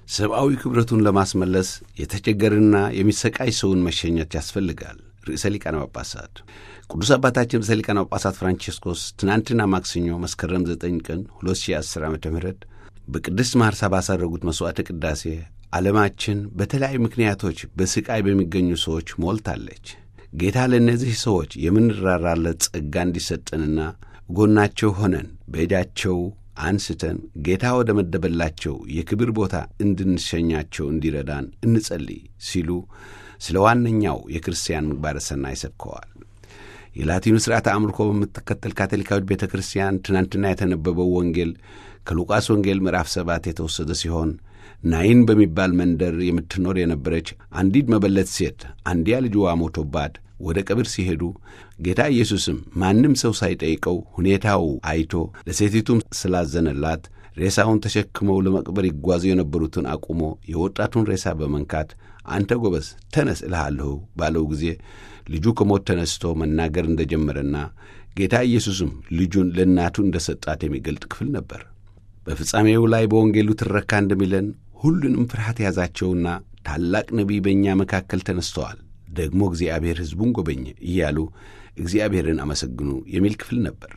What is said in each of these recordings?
ሰብአዊ ክብረቱን ለማስመለስ የተቸገረና የሚሰቃይ ሰውን መሸኘት ያስፈልጋል። ርዕሰ ሊቃነ ጳጳሳት ቅዱስ አባታችን ርዕሰ ሊቃነ ጳጳሳት ፍራንቺስኮስ ትናንትና ማክሰኞ መስከረም 9 ቀን 2010 ዓ ም በቅድስት ማርሳ ባሳረጉት መሥዋዕተ ቅዳሴ ዓለማችን በተለያዩ ምክንያቶች በሥቃይ በሚገኙ ሰዎች ሞልታለች። ጌታ ለእነዚህ ሰዎች የምንራራለት ጸጋ እንዲሰጠንና ጎናቸው ሆነን በእጃቸው አንስተን ጌታ ወደ መደበላቸው የክብር ቦታ እንድንሸኛቸው እንዲረዳን እንጸልይ ሲሉ ስለ ዋነኛው የክርስቲያን ምግባረ ሰናይ ሰብከዋል። የላቲኑ ሥርዓተ አምልኮ በምትከተል ካቶሊካዊት ቤተ ክርስቲያን ትናንትና የተነበበው ወንጌል ከሉቃስ ወንጌል ምዕራፍ ሰባት የተወሰደ ሲሆን ናይን በሚባል መንደር የምትኖር የነበረች አንዲት መበለት ሴት አንዲያ ልጅዋ ሞቶባት ወደ ቀብር ሲሄዱ ጌታ ኢየሱስም ማንም ሰው ሳይጠይቀው ሁኔታው አይቶ ለሴቲቱም ስላዘነላት ሬሳውን ተሸክመው ለመቅበር ይጓዙ የነበሩትን አቁሞ የወጣቱን ሬሳ በመንካት አንተ ጎበዝ ተነስ እልሃለሁ ባለው ጊዜ ልጁ ከሞት ተነስቶ መናገር እንደጀመረና ጌታ ኢየሱስም ልጁን ለእናቱ እንደ ሰጣት የሚገልጥ ክፍል ነበር። በፍጻሜው ላይ በወንጌሉ ትረካ እንደሚለን ሁሉንም ፍርሃት ያዛቸውና ታላቅ ነቢይ በእኛ መካከል ተነስተዋል፣ ደግሞ እግዚአብሔር ሕዝቡን ጎበኘ እያሉ እግዚአብሔርን አመሰግኑ የሚል ክፍል ነበር።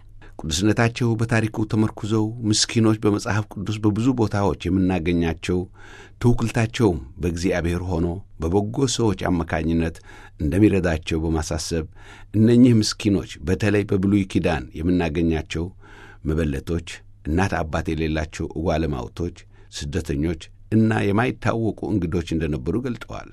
ቅዱስነታቸው በታሪኩ ተመርኩዘው ምስኪኖች በመጽሐፍ ቅዱስ በብዙ ቦታዎች የምናገኛቸው ትውክልታቸውም በእግዚአብሔር ሆኖ በበጎ ሰዎች አማካኝነት እንደሚረዳቸው በማሳሰብ እነኚህ ምስኪኖች በተለይ በብሉይ ኪዳን የምናገኛቸው መበለቶች፣ እናት አባት የሌላቸው እጓለማውቶች፣ ስደተኞች እና የማይታወቁ እንግዶች እንደነበሩ ገልጠዋል።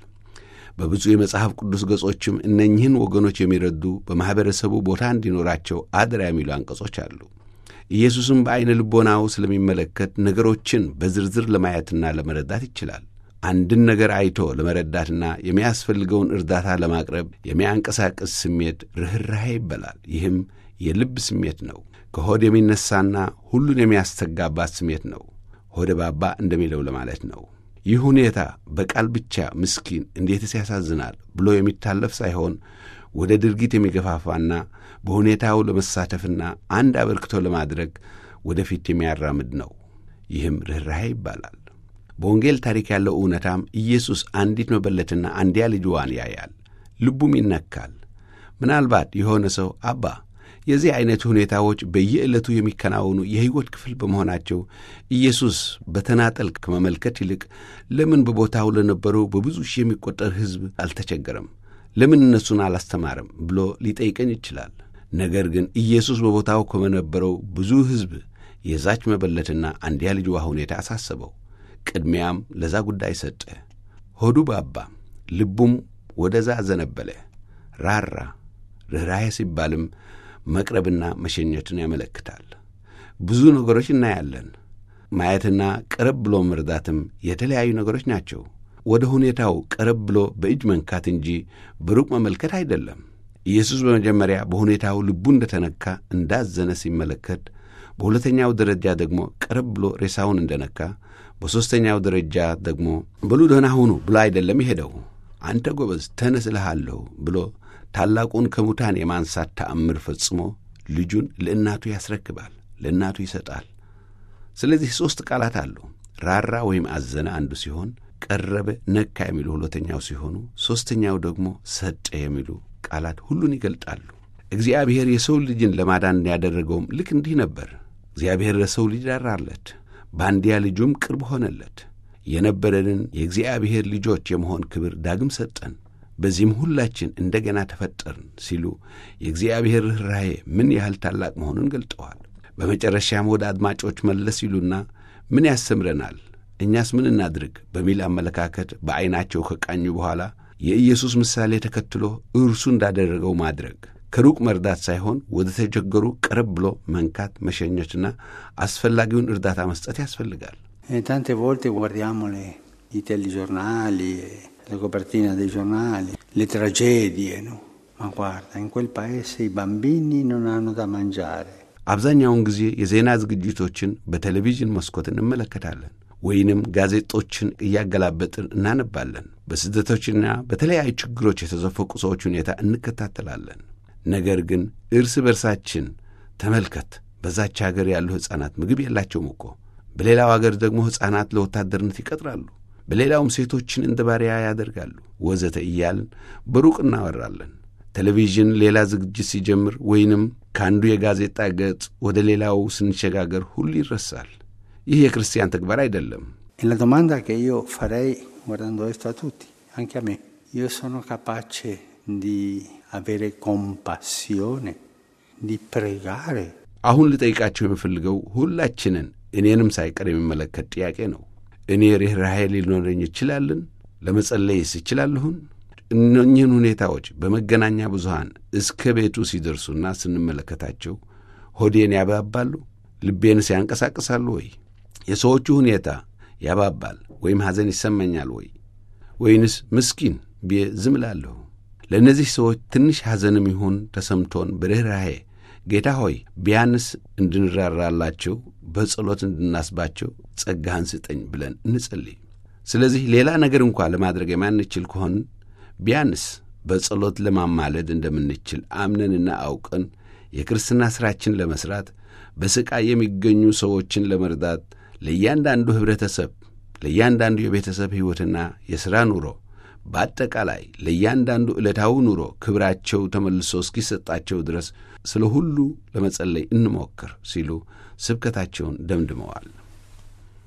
በብዙ የመጽሐፍ ቅዱስ ገጾችም እነኝህን ወገኖች የሚረዱ በማኅበረሰቡ ቦታ እንዲኖራቸው አደራ የሚሉ አንቀጾች አሉ። ኢየሱስም በዐይነ ልቦናው ስለሚመለከት ነገሮችን በዝርዝር ለማየትና ለመረዳት ይችላል። አንድን ነገር አይቶ ለመረዳትና የሚያስፈልገውን እርዳታ ለማቅረብ የሚያንቀሳቅስ ስሜት ርኅራኄ ይበላል። ይህም የልብ ስሜት ነው። ከሆድ የሚነሳና ሁሉን የሚያስተጋባት ስሜት ነው። ሆደ ባባ እንደሚለው ለማለት ነው። ይህ ሁኔታ በቃል ብቻ ምስኪን እንዴትስ ያሳዝናል ብሎ የሚታለፍ ሳይሆን ወደ ድርጊት የሚገፋፋና በሁኔታው ለመሳተፍና አንድ አበርክቶ ለማድረግ ወደፊት የሚያራምድ ነው። ይህም ርኅራኄ ይባላል። በወንጌል ታሪክ ያለው እውነታም ኢየሱስ አንዲት መበለትና አንዲያ ልጅዋን ያያል፣ ልቡም ይነካል። ምናልባት የሆነ ሰው አባ የዚህ ዐይነት ሁኔታዎች በየዕለቱ የሚከናወኑ የሕይወት ክፍል በመሆናቸው ኢየሱስ በተናጠል ከመመልከት ይልቅ ለምን በቦታው ለነበሩ በብዙ ሺህ የሚቆጠር ሕዝብ አልተቸገረም? ለምን እነሱን አላስተማረም? ብሎ ሊጠይቀኝ ይችላል። ነገር ግን ኢየሱስ በቦታው ከነበረው ብዙ ሕዝብ የዛች መበለትና አንዲያ ልጅዋ ሁኔታ አሳሰበው። ቅድሚያም ለዛ ጉዳይ ሰጠ። ሆዱ ባባ፣ ልቡም ወደዛ አዘነበለ፣ ራራ። ርኅራኄ ሲባልም መቅረብና መሸኘትን ያመለክታል። ብዙ ነገሮች እናያለን። ማየትና ቀረብ ብሎ መርዳትም የተለያዩ ነገሮች ናቸው። ወደ ሁኔታው ቀረብ ብሎ በእጅ መንካት እንጂ በሩቅ መመልከት አይደለም። ኢየሱስ በመጀመሪያ በሁኔታው ልቡ እንደተነካ እንዳዘነ ሲመለከት፣ በሁለተኛው ደረጃ ደግሞ ቀረብ ብሎ ሬሳውን እንደነካ፣ በሦስተኛው ደረጃ ደግሞ በሉ ደህና ሁኑ ብሎ አይደለም የሄደው። አንተ ጎበዝ ተነስ እልሃለሁ ብሎ ታላቁን ከሙታን የማንሳት ተአምር ፈጽሞ ልጁን ለእናቱ ያስረክባል፣ ለእናቱ ይሰጣል። ስለዚህ ሦስት ቃላት አሉ። ራራ ወይም አዘነ አንዱ ሲሆን፣ ቀረበ፣ ነካ የሚሉ ሁለተኛው ሲሆኑ፣ ሦስተኛው ደግሞ ሰጠ የሚሉ ቃላት ሁሉን ይገልጣሉ። እግዚአብሔር የሰው ልጅን ለማዳን ያደረገውም ልክ እንዲህ ነበር። እግዚአብሔር ለሰው ልጅ ራራለት፣ በአንድያ ልጁም ቅርብ ሆነለት። የነበረንን የእግዚአብሔር ልጆች የመሆን ክብር ዳግም ሰጠን። በዚህም ሁላችን እንደገና ተፈጠርን ሲሉ የእግዚአብሔር ርኅራኄ ምን ያህል ታላቅ መሆኑን ገልጠዋል። በመጨረሻም ወደ አድማጮች መለስ ይሉና ምን ያስተምረናል፣ እኛስ ምን እናድርግ በሚል አመለካከት በዐይናቸው ከቃኙ በኋላ የኢየሱስ ምሳሌ ተከትሎ እርሱ እንዳደረገው ማድረግ ከሩቅ መርዳት ሳይሆን ወደ ተቸገሩ ቀረብ ብሎ መንካት፣ መሸኘትና አስፈላጊውን እርዳታ መስጠት ያስፈልጋል። ታንቴ ቮልቴ guardiamo i telegiornali le copertine dei giornali, le tragedie, no? Ma guarda, in quel paese i bambini non hanno da mangiare. አብዛኛውን ጊዜ የዜና ዝግጅቶችን በቴሌቪዥን መስኮት እንመለከታለን ወይንም ጋዜጦችን እያገላበጥን እናነባለን። በስደቶችና በተለያዩ ችግሮች የተዘፈቁ ሰዎች ሁኔታ እንከታተላለን። ነገር ግን እርስ በርሳችን ተመልከት፣ በዛች አገር ያሉ ሕፃናት ምግብ የላቸውም እኮ በሌላው አገር ደግሞ ሕፃናት ለወታደርነት ይቀጥራሉ፣ በሌላውም ሴቶችን እንደ ባሪያ ያደርጋሉ፣ ወዘተ እያልን በሩቅ እናወራለን። ቴሌቪዥን ሌላ ዝግጅት ሲጀምር ወይንም ከአንዱ የጋዜጣ ገጽ ወደ ሌላው ስንሸጋገር ሁሉ ይረሳል። ይህ የክርስቲያን ተግባር አይደለም። E la domanda che io farei guardando questo a tutti, anche a me, io sono capace di avere compassione, di pregare አሁን ልጠይቃቸው የምፈልገው ሁላችንን እኔንም ሳይቀር የሚመለከት ጥያቄ ነው። እኔ ርኅራኄ ሊኖረኝ ይችላልን? ለመጸለይስ ይችላለሁን? እነኝህን ሁኔታዎች በመገናኛ ብዙሃን እስከ ቤቱ ሲደርሱና ስንመለከታቸው ሆዴን ያባባሉ፣ ልቤንስ ያንቀሳቅሳሉ ወይ? የሰዎቹ ሁኔታ ያባባል ወይም ሐዘን ይሰማኛል ወይ? ወይንስ ምስኪን ብዬ ዝም እላለሁ? ለእነዚህ ሰዎች ትንሽ ሐዘንም ይሁን ተሰምቶን በርኅራኄ ጌታ ሆይ ቢያንስ እንድንራራላቸው በጸሎት እንድናስባቸው ጸጋህን ስጠኝ ብለን እንጸልይ። ስለዚህ ሌላ ነገር እንኳ ለማድረግ የማንችል ከሆን ቢያንስ በጸሎት ለማማለድ እንደምንችል አምነንና አውቀን የክርስትና ሥራችን ለመሥራት በሥቃይ የሚገኙ ሰዎችን ለመርዳት ለእያንዳንዱ ኅብረተሰብ፣ ለእያንዳንዱ የቤተሰብ ሕይወትና የሥራ ኑሮ በአጠቃላይ ለእያንዳንዱ ዕለታዊ ኑሮ ክብራቸው ተመልሶ እስኪሰጣቸው ድረስ ስለ ሁሉ ለመጸለይ እንሞክር ሲሉ ስብከታቸውን ደምድመዋል።